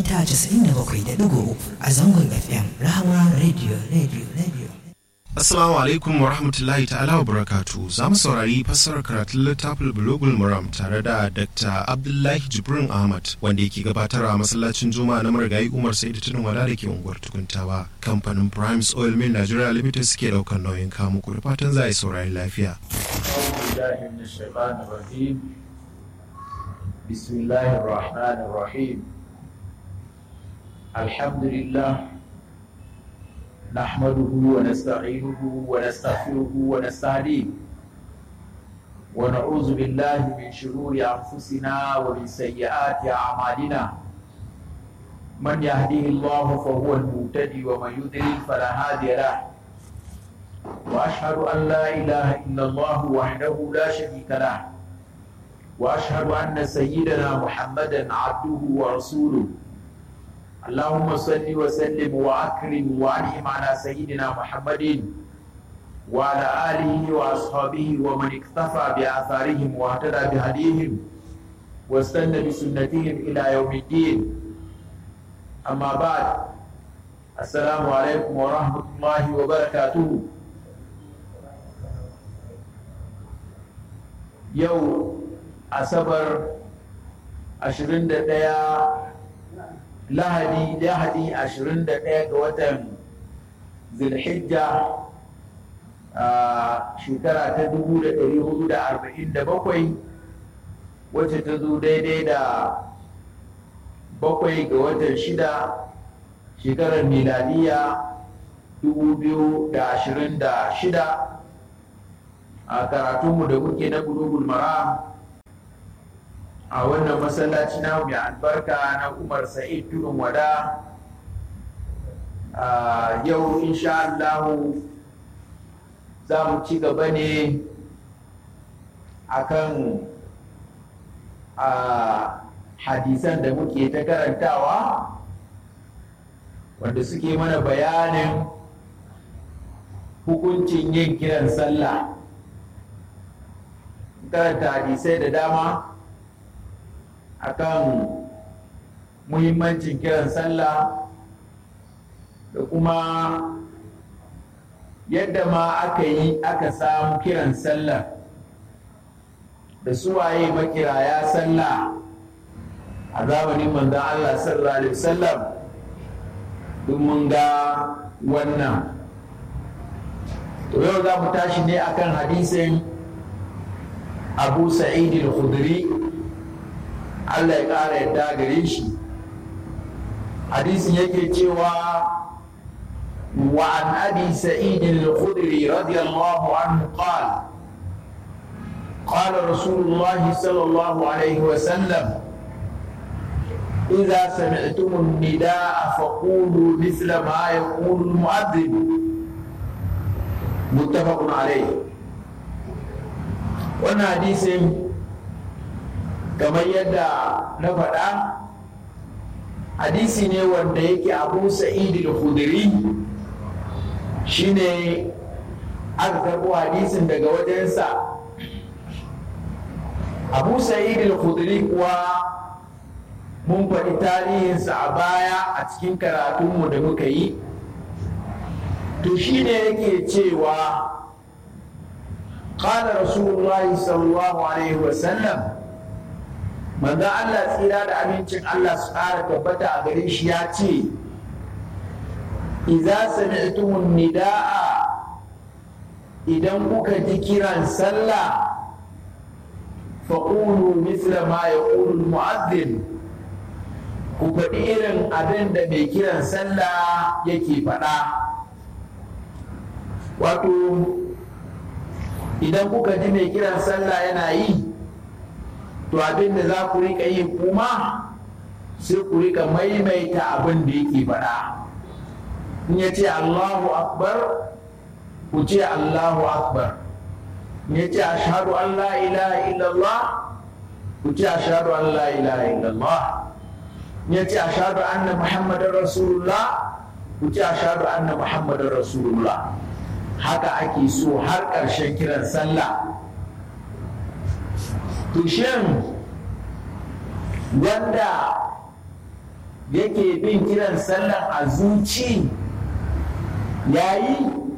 mita 97.3 a zangon FM Rahama Radio Radio Radio. Assalamu alaikum wa rahmatullahi ta'ala wa barakatu za mu saurari fassarar karatun littafin Bulogul Muram tare da Dr. Abdullahi Jibrin Ahmad wanda yake gabatar a masallacin Juma'a na marigayi Umar Saidu Tunin Wala da ke unguwar Tukuntawa. Kamfanin Primes Oil Mill Nigeria Limited muke daukar nauyin kamu ku da fatan za a yi saurari lafiya. بسم الله الرحمن الرحيم الحمد لله نحمده ونستعينه ونستغفره ونستهديه ونعوذ بالله من شرور انفسنا ومن سيئات اعمالنا من يهديه الله فهو المهتدي ومن يضلل فلا هادي له واشهد ان لا اله الا الله وحده لا شريك له واشهد ان سيدنا محمدا عبده ورسوله اللهم صل وسلم واكرم وانعم على سيدنا محمد وعلى اله واصحابه ومن اكتفى باثارهم واهتدى بهديهم واستنى بسنتهم الى يوم الدين اما بعد السلام عليكم ورحمه الله وبركاته يوم asabar 21 lahadi lahadi 21 ga watan zulhijja a shekara ta 1447 wacce ta zo daidai da bakwai ga watan shida shekarar miladiya 2026 a karatunmu da muke na bulugul maram a wannan masallaci na mai albarka na umar sa'id tudun wada yau insha Allah za mu ci gaba ne akan hadisan da muke ta karantawa wanda suke mana bayanin hukuncin yin kiran sallah karanta hadisai da dama akan muhimmancin kiran sallah da kuma yadda ma aka yi aka samu kiran sallah da suwaye makiraya sallah a zamanin manzan Allah sallallahu alaihi wasallam duk mun ga wannan to yau za mu tashi ne akan hadisin abu sa'id al-khudri Allah ya ƙara yadda gare shi hadisin yake cewa wa an abi sa'id al-khudri radiyallahu anhu qala قال رسول الله صلى الله عليه وسلم إذا سمعتم النداء فقولوا مثل ما يقول المؤذن متفق عليه wannan hadisin kamar yadda na faɗa hadisi ne wanda yake abu sa'id al-khudri shine aka karɓo hadisin daga wajensa abu sa'id al-khudri kuwa mun faɗi tarihinsa a baya a cikin karatunmu da muka yi to shine yake cewa قال رسول الله صلى الله عليه وسلم manzo Allah tsira da amincin Allah su ƙara tabbata a gare shi ya ce idza sami'tumun nida'a idan kuka ji kiran sallah faqulu mithla ma yaqulu al-mu'adhdhin ku faɗi irin abin da mai kiran sallah yake faɗa wato idan kuka ji mai kiran sallah yana yi to abin da za ku rika yi kuma sai ku rika maimaita abin da yake faɗa in ya ce allahu akbar ku ce allahu akbar in ya ce ashadu an la ilaha illallah ku ce ashadu an la ilaha illallah in ya ce ashadu anna muhammadar rasulullah ku ce ashadu anna muhammadar rasulullah haka ake so har ƙarshen kiran sallah to shin wanda yake bin kiran sallan a zuci yayi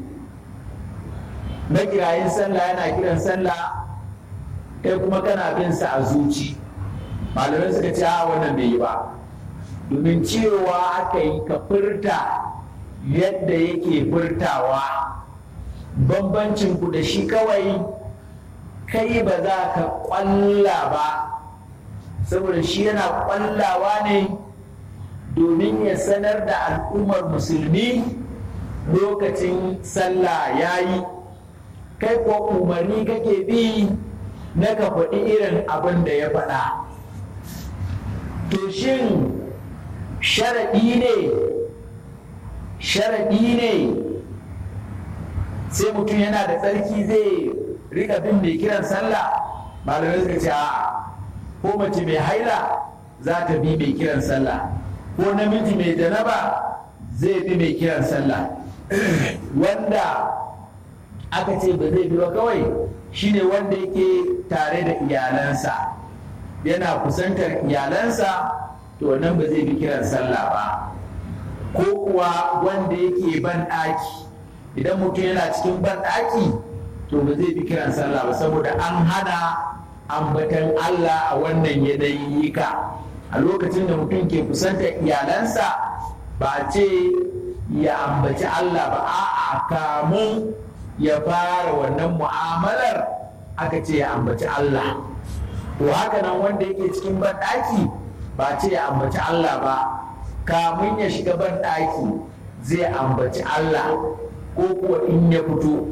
makirayin sallah yana kiran sallah kai kuma kana bin sa a zuci malamai suka ce a wannan bai yi ba domin cewa aka yi ka furta yadda yake furtawa bambancin ku da shi kawai kai ba za ka kwalla ba saboda shi yana kwallawa ne domin ya sanar da al'ummar musulmi lokacin sallah ya yi kai ko umarni kake bi na ka faɗi irin abin da ya faɗa to shin sharaɗi ne sharaɗi ne sai mutum yana da tsarki zai rika bin mai kiran sallah malamai suka ce a ko mace mai haila za ta bi mai kiran sallah ko namiji mai janaba zai bi mai kiran sallah wanda aka ce ba zai bi ba kawai shine wanda yake tare da iyalansa yana kusantar iyalansa to nan ba zai bi kiran sallah ba ko kuwa wanda yake ban ɗaki idan mutum yana cikin ban ɗaki to ba zai bi kiran sallah ba saboda an hana ambatan Allah a wannan yanayi ka a lokacin da mutum ke kusantar iyalansa ba ce ya ambaci Allah ba a'a kamun ya fara wannan mu'amalar aka ce ya ambaci Allah to haka nan wanda yake cikin banɗaki ba ce ya ambaci Allah ba kamun ya shiga banɗaki zai ambaci Allah ko kuwa in ya fito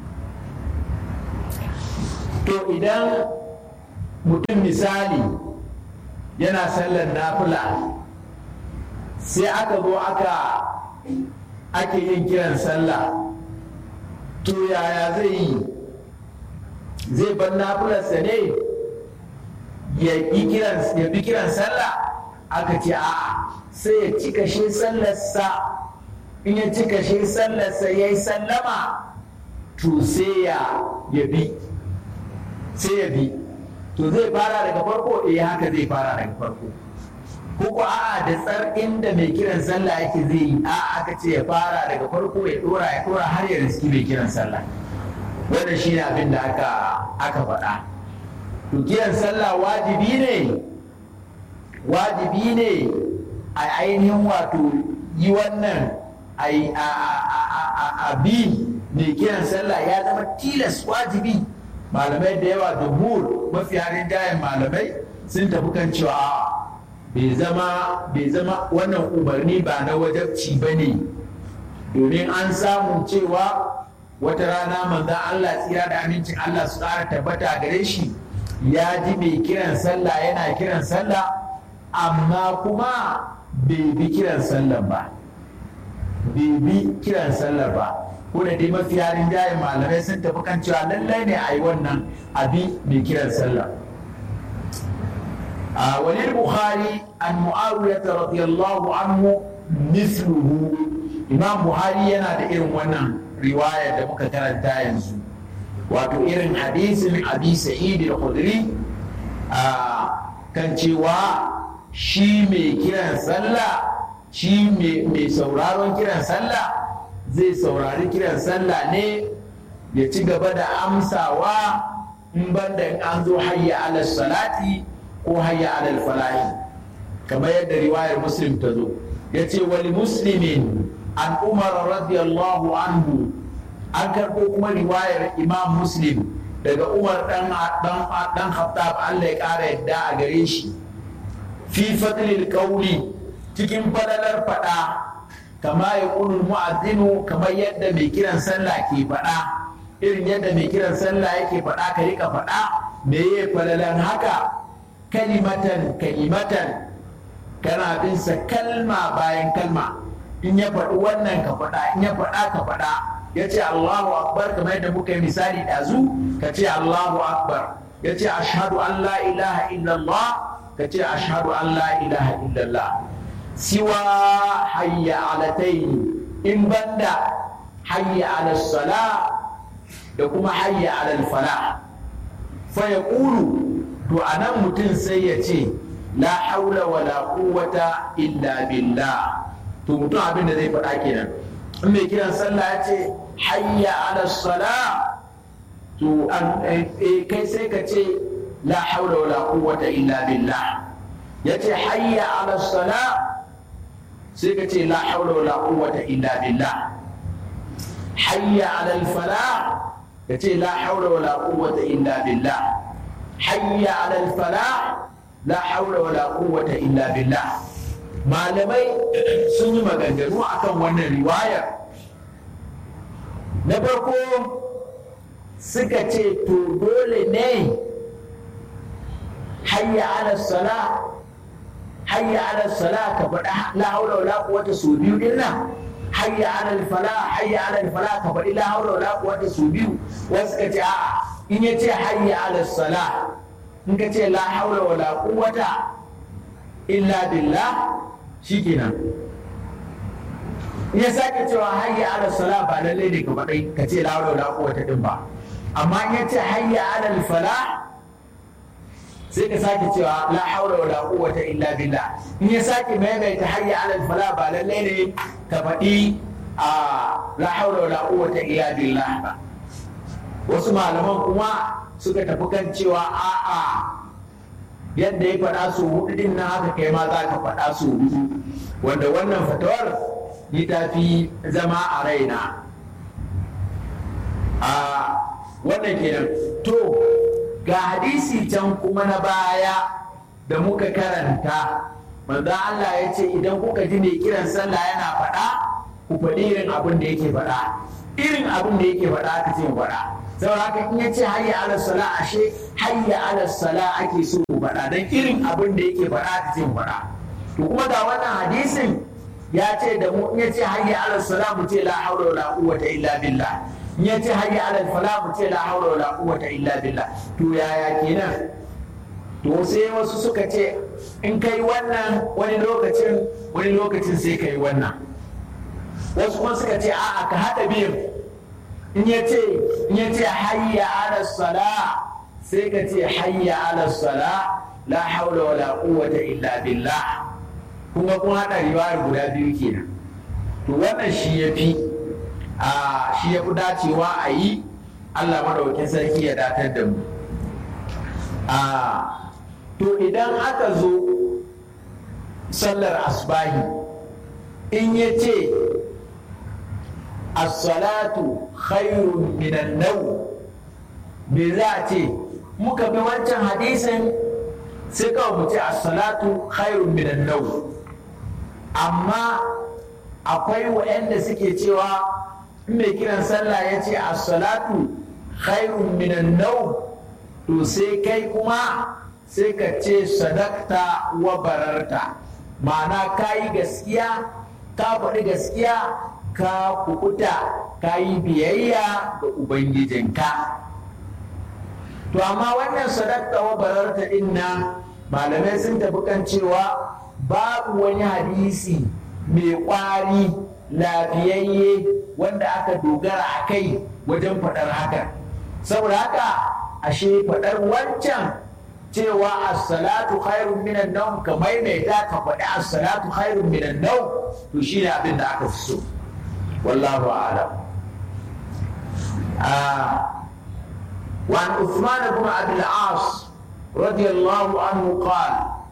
to idan mutum misali yana sallar nafila sai aka zo aka ake yin kiran sallah to yaya zai yi zai bar nafilarsa ne ya bi kiran sallah aka ce a'a sai ya cika shi sallarsa in ya cika shi sallarsa ya yi sallama to sai ya bi sai ya bi to zai fara daga farko eh haka zai fara daga farko ko a'a da tsar inda mai kiran sallah yake zai yi a aka ce ya fara daga farko ya dora ya dora har ya riski mai kiran sallah wanda shi ne abin da aka aka faɗa to kiran sallah wajibi ne wajibi ne a ainihin wato yi wannan a bi mai kiran sallah ya zama tilas wajibi malamai da yawa jumhur mafi harin jayen malamai sun tafi kan cewa bai zama bai zama wannan umarni ba na wajabci ba ne domin an samu cewa wata rana manzan Allah tsira da amincin Allah su ƙara tabbata gare shi ya ji mai kiran sallah yana kiran sallah amma kuma bai bi kiran sallah ba bai bi kiran sallah ba ko da dai mafi yarin jayin malamai sun tafi kan cewa lallai ne a yi wannan abi mai kiran sallah وللبخاري عن معاوية رضي الله عنه مثله إمام بخاري yana da irin wannan riwaya da muka karanta yanzu wato irin hadisin abi sa'id al-khudri kan cewa shi mai kiran sallah shi mai sauraron kiran sallah zai saurari kiran sallah ne ya ci gaba da amsawa in banda in an zo hayya ala salati ko hayya alal falahi kamar yadda riwayar muslim ta zo ya ce wani muslimin an umar radiyallahu anhu an karɓo kuma riwayar imam muslim daga umar dan dan khattab Allah ya ƙara yadda a gare shi fi fadlil qawli cikin fadalar fada kama ya kunul mu'azzinu kamar yadda mai kiran sallah ke fada irin yadda mai kiran sallah yake fada ka rika fada me ya falalan haka kalimatan kalimatan kana bin sa kalma bayan kalma in ya faɗi wannan ka faɗa in ya faɗa ka faɗa ya ce Allahu akbar kamar yadda muka yi misali ɗazu ka ce Allahu akbar ya ce ashhadu an la ilaha illallah ka ce ashhadu an la ilaha illallah siwa hayya alataini in banda hayya ala sala da kuma hayya ala fala fa yaqulu to a nan mutum sai ya ce la haula wala quwwata illa billah to mutum abin da zai faɗa kenan in mai kiran sallah ya ce hayya ala sala to kai sai ka ce la haula wala quwwata illa billah ya ce hayya ala sala sai ka ce la haula wala quwwata illa billah hayya ala falah ka ce la haula wala quwwata illa billah hayya ala falah la haula wala quwwata illa billah malamai sun yi maganganu akan wannan riwayar na farko suka ce to dole ne hayya ala sala hayya ala sala ka faɗa la haula wala quwwata su biyu din nan hayya ala fala hayya ala fala ka faɗi la haula wala quwwata su biyu wasu ka ce a'a in ya ce hayya ala sala in ka ce la haula wala quwwata illa billah shikenan in ya sake cewa hayya ala sala ba lalle ne ka faɗi ka ce la haula wala quwwata din ba amma in ya ce hayya ala fala sai ka sake cewa la haula wala quwwata illa billah in ya sake maimaita hayya ala fala ba lalle ne ka faɗi a la haula wala quwwata illa billah ba wasu malaman kuma suka tafi kan cewa a'a yadda ya faɗa su hudu din nan haka kai ma za ka faɗa su hudu wanda wannan fatawar ni ta fi zama a raina a wannan kenan to ga hadisi can kuma na baya da muka karanta manzo Allah ya ce idan kuka ji mai kiran sallah yana faɗa ku faɗi irin abin da yake faɗa irin abin da yake faɗa ka ce faɗa saboda haka in ya ce hayya ala sala ashe hayya ala sala ake so ku faɗa dan irin abin da yake faɗa ka ce faɗa to kuma ga wannan hadisin ya ce da mu in ya ce hayya ala sala mu ce la haula wala quwwata illa billah in ya ce hayya ala fala mu ce la haula wala quwwata illa billah to yaya kenan to sai wasu suka ce in kai wannan wani lokacin wani lokacin sai kai wannan wasu kuma suka ce a'a ka haɗa biyun in ya ce in ya ce hayya ala sala sai ka ce hayya ala sala la haula wala quwwata illa billah kuma kun haɗa riwayar guda biyu kenan to wannan shi ya fi a shi ya fi dacewa a yi Allah maɗaukin sarki ya datar da mu a to idan aka zo sallar asbahi in ya ce as-salatu khairun minan nau me za a ce muka bi wancan hadisin sai kawai mu ce as-salatu khairun minan nau amma akwai waɗanda suke cewa mai kiran sallah ya ce as-salatu khairun minan nau to sai kai kuma sai ka ce sadakta wa bararta ma'ana ka yi gaskiya ka faɗi gaskiya ka kukuta ka yi biyayya ga ubangijinka to amma wannan sadakta wa bararta din nan malamai sun tafi kan cewa babu wani hadisi mai ƙwari lafiyayye wanda aka dogara a kai wajen faɗar haka saboda haka ashe faɗar wancan cewa as-salatu khairun minan nawm ka maimaita ka faɗi as-salatu khairun minan nawm to shine abin da aka fi so wallahu a'lam وعن عثمان بن عبد العاص رضي الله عنه قال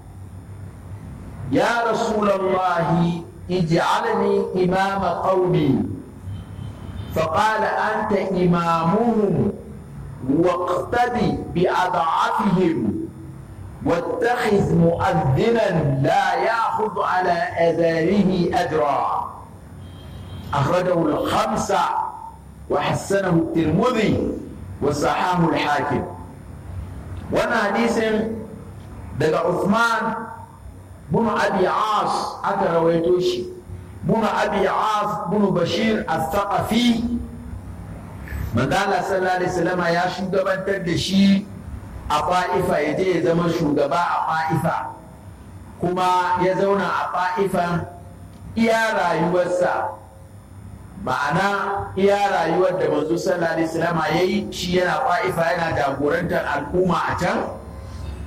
يا رسول الله اجعلني إمام قومي فقال أنت إمامهم واقتدي بأضعافهم واتخذ مؤذنا لا يأخذ على أذانه أجرا أخرجه الخمسة وحسنه الترمذي وصححه الحاكم وانا حديث دقى عثمان بن أبي عاص أكا رويتوشي بن أبي عاص بن بشير الثقفي manzala sallallahu alaihi wasallam ya shugabantar da shi a fa'ifa ya je ya zama shugaba a fa'ifa kuma ya zauna a fa'ifa iya rayuwarsa ma'ana iya rayuwar da manzo sallallahu alaihi wasallam ya yi shi yana fa'ifa yana jagorantar al'umma a can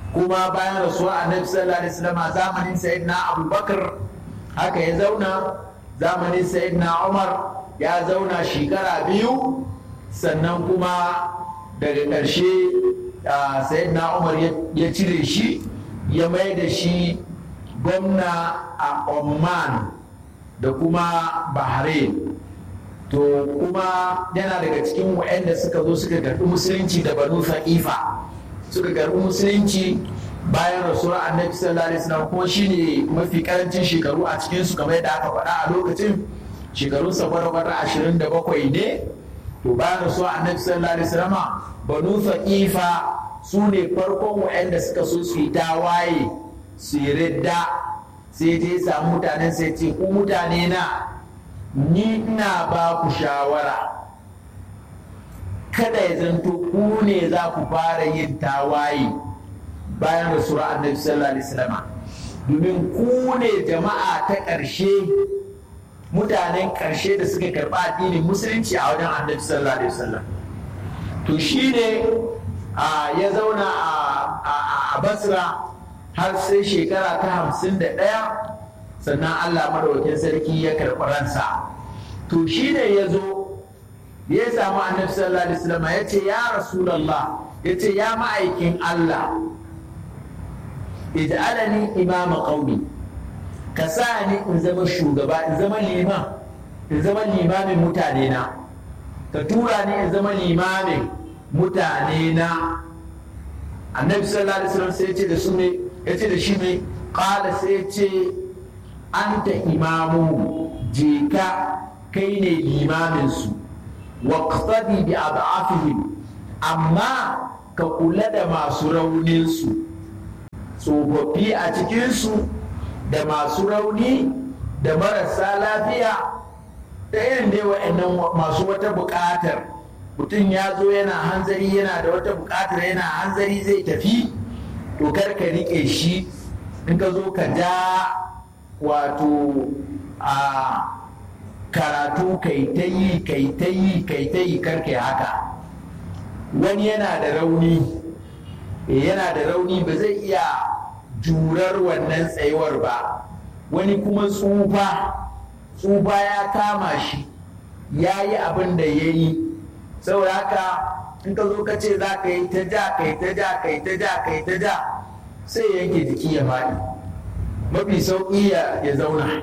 kuma bayan rasuwa annabi sallallahu alaihi wasallam zamanin sayyidina abubakar haka ya zauna zamanin sayyidina umar ya zauna shekara biyu sannan kuma daga ƙarshe sayyidina umar ya cire shi ya mai da shi gwamna a oman da kuma bahrain to kuma yana daga cikin waɗanda suka zo suka karɓi musulunci da banu fa'ifa suka karɓi musulunci bayan rasuwar annabi sallallahu alaihi wasallam kuma shine mafi karancin shekaru a cikin su kamar yadda aka faɗa a lokacin shekarun sa barbara ashirin da bakwai ne to bayan rasuwar annabi sallallahu alaihi wasallam banu fa'ifa su ne farkon waɗanda suka so su yi tawaye su yi ridda sai je samu mutanen sai ce ku mutane na ni ina ba ku shawara kada ya zanto ku ne za ku fara yin tawaye bayan rasuwar annabi sallallahu alaihi wasallam domin ku ne jama'a ta ƙarshe mutanen ƙarshe da suka karɓa addinin musulunci a wajen annabi sallallahu alaihi wasallam to shi ne ya zauna a basra har sai shekara ta hamsin da ɗaya sannan allah madawakin sarki ya karɓi ransa to shi ne ya zo ya samu annabi sallallahu alaihi wasallam ya ce ya rasulallah ya ce ya ma'aikin allah ij'alani imama qaumi ka sa ni in zama shugaba in zama liman in zama limamin mutane na ka tura ni in zama limamin mutane na annabi sallallahu alaihi wasallam sai ya ce da su ne ya ce da shi ne qala sai ya ce anta imamu je ka kai ne limamin su waqtadi bi ad'afihim amma ka kula da masu raunin su tsofaffi a cikinsu da masu rauni da marasa lafiya da irin dai wa'annan masu wata buƙatar mutum ya zo yana hanzari yana da wata buƙatar yana hanzari zai tafi to kar ka riƙe shi in ka zo ka ja wato a karatu kai ta yi kai ta yi kai ta yi kar haka wani yana da rauni yana da rauni ba zai iya jurar wannan tsayuwar ba wani kuma tsufa tsufa ya kama shi ya yi abin da ya yi saboda haka in ka zo ka ce za ka yi ta ja ka yi ta ja ka yi ta ja ka yi ta ja sai yanke jiki ya faɗi mafi sauƙi ya zauna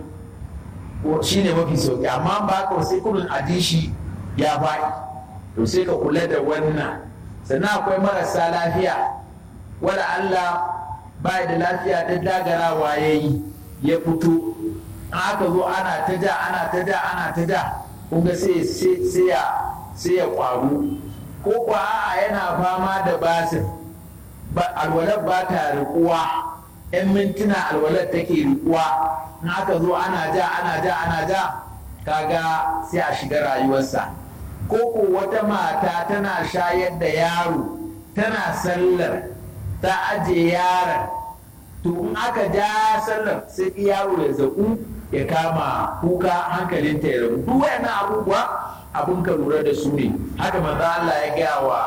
shi ne mafi sauƙi amma ba ka sai kudin adishi ya faɗi to sai ka kula da wannan sannan akwai marasa lafiya wala Allah ba da lafiya ta dagarawa ya yi ya fito aka zo ana ta ja ana ta ja ana ta ja kunga sai ya sai ya kwaru ko kuwa a yana fama da basir alwalar ba ta rikuwa yan mintuna alwalar take rikuwa in aka zo ana ja ana ja ana ja kaga sai a shiga rayuwarsa ko ko wata mata tana shayar da yaro tana sallar ta aje yaron to in aka ja sallar sai yaro ya zaƙu ya kama kuka hankalinta ya rabu duk wayannan abubuwa abun ka lura da su ne haka manzo Allah ya gaya wa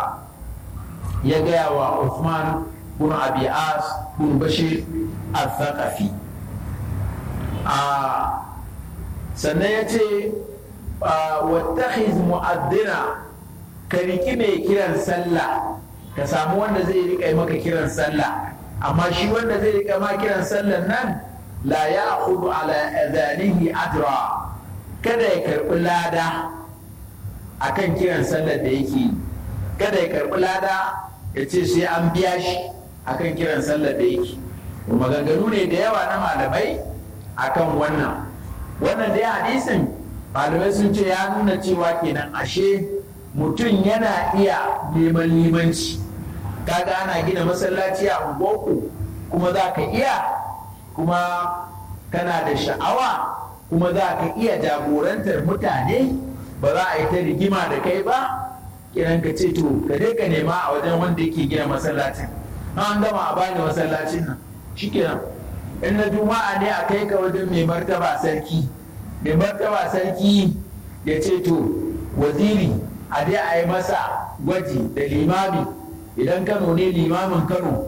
ya gaya wa Uthman bin Abi As bin Bashir al-Thaqafi a sannan ya ce wattakhiz mu'addina ka riki mai kiran sallah ka samu wanda zai rika maka kiran sallah amma shi wanda zai rika ma kiran sallan nan la ya hudu ala adanihi ajra kada ya karbi lada akan kiran sallar da yake kada ya karbi lada ya ce sai an biya shi akan kiran sallar da yake maganganu ne da yawa na malamai akan wannan wannan dai hadisin malamai sun ce ya nuna cewa kenan ashe mutum yana iya neman limanci kaga ana gina masallaci a unguwarku kuma za ka iya kuma kana da sha'awa kuma za ka iya jagorantar mutane ba za a yi ta rigima da kai ba kiran ka ce to ka dai ka nema a wajen wanda yake gina masallacin an gama a bani masallacin nan shikenan in na juma'a ne a kai ka wajen mai martaba sarki mai martaba sarki ya ce to waziri a dai a yi masa gwaji da limami idan kano ne limamin kano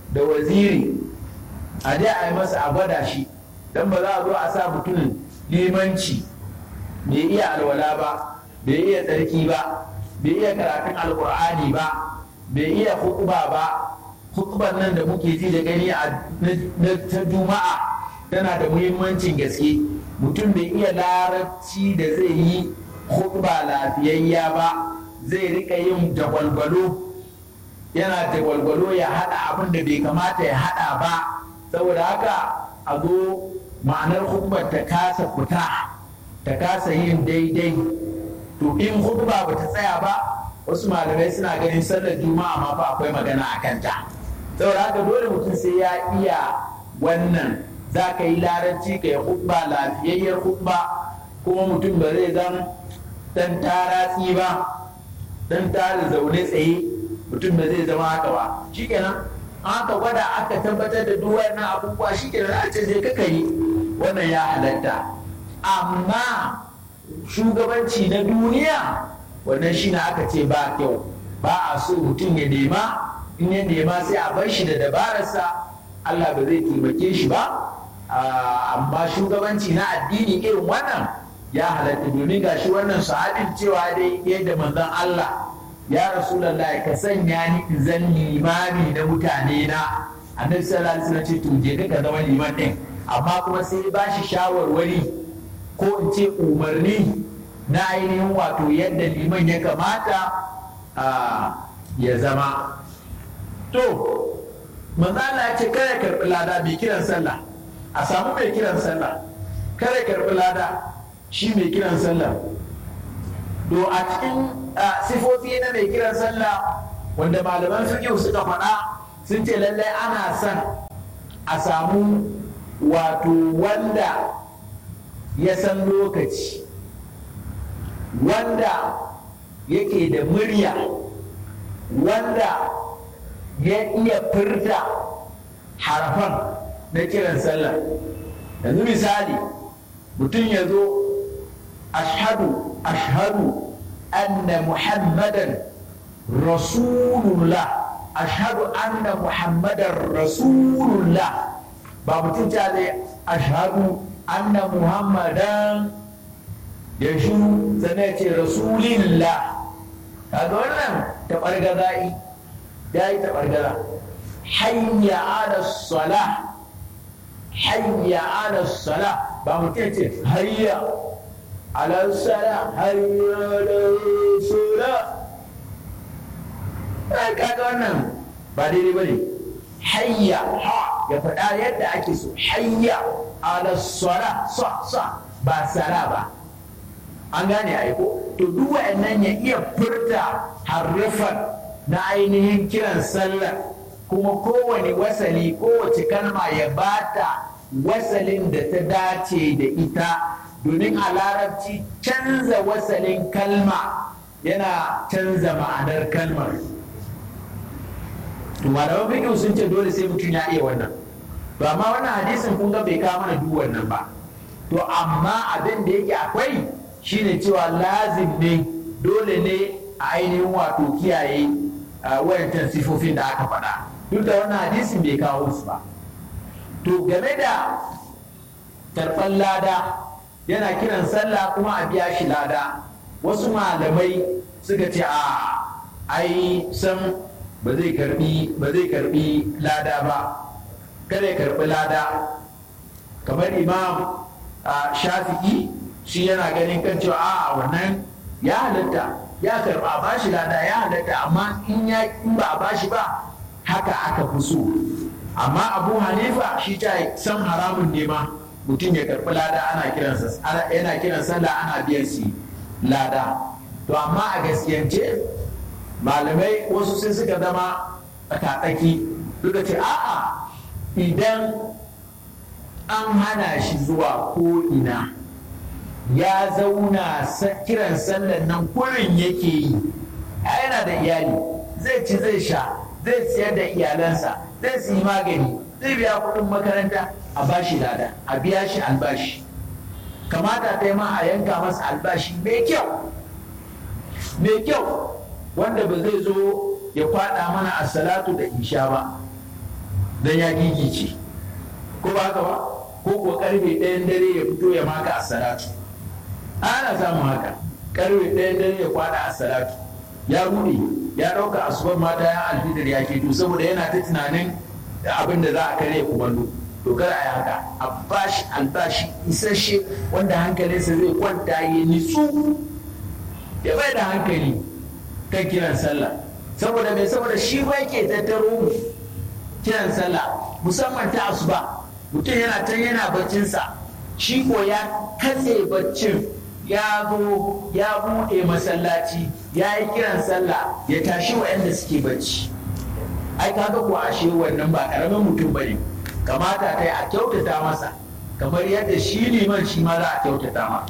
da waziri a je a yi masa a gwada shi don ba za a zo a sa mutumin limanci bai iya alwala ba bai iya tsarki ba bai iya karatun alkur'ani ba bai iya hukuba ba hukuban nan da muke ji da gani a ta juma'a tana da muhimmancin gaske mutum bai iya larabci da zai yi hukuba lafiyayya ba zai rika yin jagwalgwalo yana jagwalgwalo ya hada abin da bai kamata ya hada ba saboda haka a zo ma'anar hukubar ta kasa fita ta kasa yin daidai to in hukuma ba ta tsaya ba wasu malamai suna ganin sallar juma'a ma fa akwai magana a kanta saboda haka dole mutum sai ya iya wannan za ka yi larabci ka yi hukba lafiyayyar hukba kuma mutum ba zai zan dan taratsi ba dan tara zaune tsaye mutum ba zai zama haka ba shikenan aka gwada aka tabbatar da duk wannan abubuwa shikenan a ce sai kaka yi wannan ya halatta amma shugabanci na duniya wannan shi na aka ce ba kyau ba a so mutum ya nema in ya nema sai a bar shi da dabararsa Allah ba zai taimake shi ba amma shugabanci na addini irin wannan ya halatta domin ga shi wannan sahabin cewa dai yadda manzon Allah ya rasulallah ka sanya ni in zan limami na mutane na annabi sallallahu alaihi wasallam ce to je ka zama liman din amma kuma sai ba shi shawarwari ko in ce umarni na ainihin wato yadda liman ya kamata ya zama to manzala ya ce kare karɓi lada mai kiran sallah a samu mai kiran sallah kare karɓi lada shi mai kiran sallah to a cikin sifofi na mai kiran sallah wanda malaman fiqh suka faɗa sun ce lallai ana son a samu wato wanda ya san lokaci wanda yake da murya wanda ya iya furta harafan na kiran sallah yanzu misali mutum ya zo ashadu ashadu anna muhammadan rasulullah ashadu anna muhammadan rasulullah ba mutum ta zai ashadu anna muhammadan ya shuru sannan ya ce rasulillah kaga wannan taɓargaza'i ya yi taɓargaza hayya ala salah hayya ala salah ba mutum ya ce hayya ala salah hayya ala salah kaga wannan ba daidai ba ne hayya ha ya faɗa yadda ake so hayya ala salah sa sa ba sala ba an gane aiko to duk wa'annan ya iya furta harrafan na ainihin kiran sallar kuma kowane wasali kowace kalma ya bata wasalin da ta dace da ita domin a larabci canza wasalin kalma yana canza ma'anar kalmar to malaman fiqh sun ce dole sai mutum ya iya wannan to amma wannan hadisin kun ga bai kawo mana duk wannan ba to amma abin da yake akwai shine cewa lazim ne dole ne a ainihin wato kiyaye wayancan sifofin da aka faɗa duk da wannan hadisin bai kawo su ba to game da karɓar lada yana kiran sallah kuma a biya shi lada wasu malamai suka ce a ai san ba zai karbi ba zai karbi lada ba kada ya karbi lada kamar imam shafi'i shi yana ganin kan cewa a wannan ya halatta ya karba ba shi lada ya halatta amma in ya in ba a bashi ba haka aka fi so amma abu hanifa shi ta san haramun ne ma mutum ya karbi lada ana kiransa yana kiran sallah ana biyan shi lada to amma a gaskiyance malamai wasu sai suka zama tsakatsaki suka ce a'a idan an hana shi zuwa ko ina ya zauna kiran sallan nan kurin yake yi yana da iyali zai ci zai sha zai siyar da iyalansa zai siyi magani zai biya kuɗin makaranta a bashi lada a biya shi albashi kamata ta ma a yanka masa albashi mai kyau mai kyau wanda ba zai zo ya kwada mana a salatu da isha ba don ya gigice ko ba haka ba ko ko karfe ɗayan dare ya fito ya maka a salatu ana samun haka karfe ɗayan dare ya kwada a salatu ya rude ya ɗauka asubar mata ya alfitar ya keto saboda yana ta tunanin abin da za a kare kumallo to kar a yi haka a bashi albashi isasshe wanda hankalinsa zai kwanta ya nitsu ya bai da hankali kan kiran sallah saboda mai saboda shi ba ke tattaro mu kiran sallah musamman ta asuba mutum yana can yana baccinsa shi ko ya katse baccin ya zo ya buɗe masallaci ya yi kiran sallah ya tashi waɗanda suke bacci ai kaga ko ashe wannan ba ƙaramin mutum bane kamata ta yi a kyautata masa kamar yadda shi liman shi ma za a kyautata ma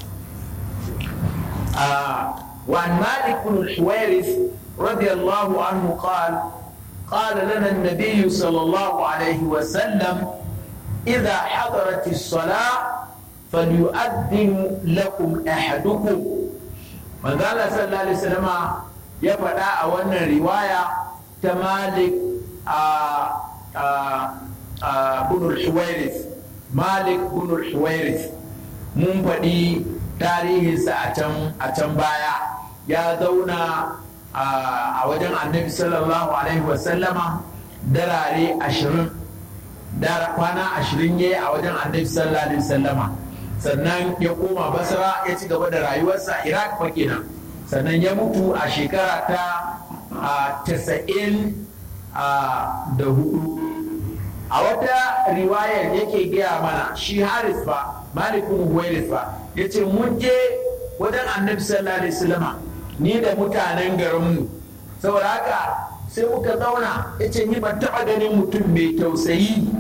وعن مالك بن الحويرث رضي الله عنه قال قال لنا النبي صلى الله عليه وسلم إذا حضرت الصلاة فليؤذن لكم أحدكم من قال صلى الله عليه وسلم يفدا أولا رواية تمالك آآ آآ آآ بن الحويرث مالك بن الحويرث mun faɗi tarihinsa a can baya ya zauna a wajen annabi sallallahu alaihi wasallama darare ashirin kwana ashirin ya yi a wajen annabi sallallahu alaihi wasallama sannan ya koma basra ya ci gaba da rayuwarsa iraq fa kenan sannan ya mutu a shekara ta tasa'in da hudu a wata riwayar yake gaya mana shi haris ba malikun huwairis ba ya ce mun je wajen annabi sallallahu alaihi wasallama ni da mutanen garinmu saboda haka sai muka zauna ya ce ni ban taɓa ganin mutum mai tausayi